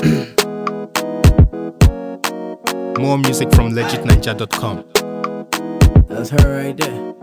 More music from legitninja.com. That's her right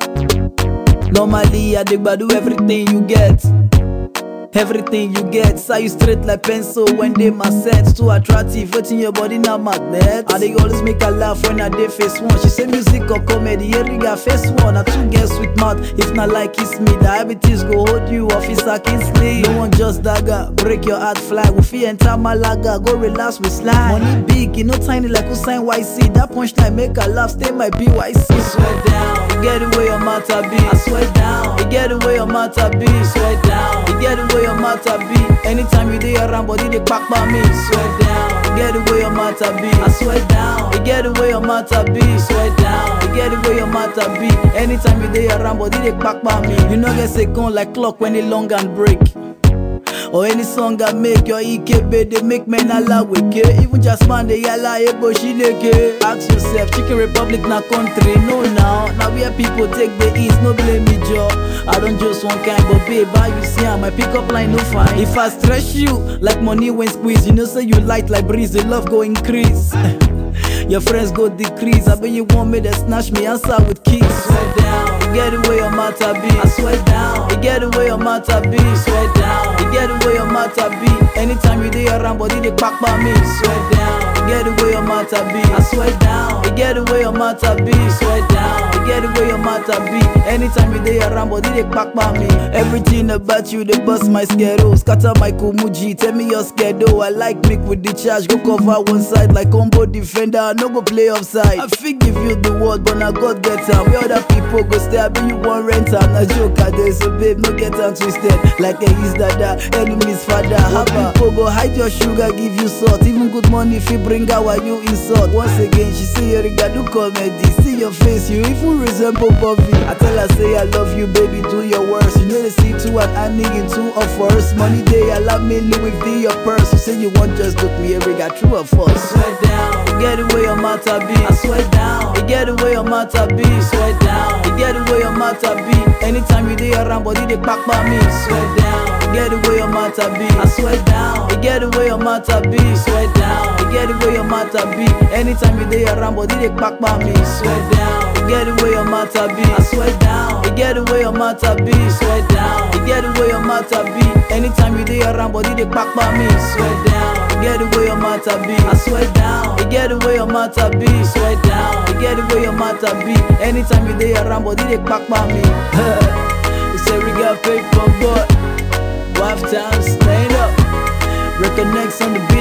there. Normally, I dig do everything you get. Everything you get, say you straight like pencil when they my sets too attractive. Waiting your body now magnet. I they always make her laugh when I dey face one. She say music or comedy, here we got face one. I two girls with mouth. If not like kiss me, diabetes go hold you officer Kingsley. No one just dagger, break your heart flag. We feel enter Malaga, go relax with slide. Money big, you know tiny like Usain YC. That punchline make her laugh, stay my BYC. Swear down, you get the way your matter be. I swear down, you get the way your matter be. Swear down, you get the way your matter be. Anytime you dey around, body they pack by me. Swear down, you get the way your matter be. I swear down, you get the way your matter be. Swear down, you get the way your matter be. Anytime you dey around, body they pack by me. You know get second like clock when it long and break. Or any song I make your EKB, they make men ala weke. Even just man, they yalla ebo shileke. Ask yourself, Chicken Republic na country, no now. Now where people take the east, no blame me, Joe. I don't just one kind, but babe, how you see how my pickup line no fine. If I stress you, like money when squeeze, you know say you light like breeze, the love go increase. Your friends go decrease. I bet you want me to snatch me answer with keys. Swear down, you get the way your matter be. I swear down, you get the way your matter be. Swear down, you get the way your matter be. Anytime you dey around, body they pack by me. Swear down, you get the way your matter be. I swear down, you get the way your matter be. Swear down, you get the way your matter be. Anytime you dey around, body they pack by me. Everything about you they bust my schedule, scatter my kumuji. Tell me your schedule. I like make with the charge, go cover one side like combo defender. I no go play offside. I fit give you the word, but now God get am. Where other people go stay, I be you want rent am. Na joke I dey, so babe, no get am twisted. Like a his dada, enemies father. Haba, people go hide your sugar, give you salt. Even good money if you bring out while you insult. Once again, she say you do comedy. See your face, you even resemble Bobby. I tell her say I love you, baby, do your worst. You know they see two and I need in two of us. Money day, I love me Louis V your purse. You say you want just look me, every got true or false. Swear down, you get the way your matter be. I swear down, you get the way your matter be. Swear down, you get the way your matter be. Anytime you dey around, body they pack by me. Swear down, you get the way your matter be. I swear down, you get the way your matter be. Swear down, you get the way your matter be. Anytime you dey around, body they pack by me. Swear down, you get the way your matter be. I swear down, you get the way your matter be. Swear down, you get the way your matter be. Anytime you dey around, body they pack by me. Swear down, you get the way your matter be. I swear down, you get the way your matter be. Swear down, you get the way your matter be. Anytime you dey around, body they pack by me. you say we got paper, but wife time stand up. Reconnects on the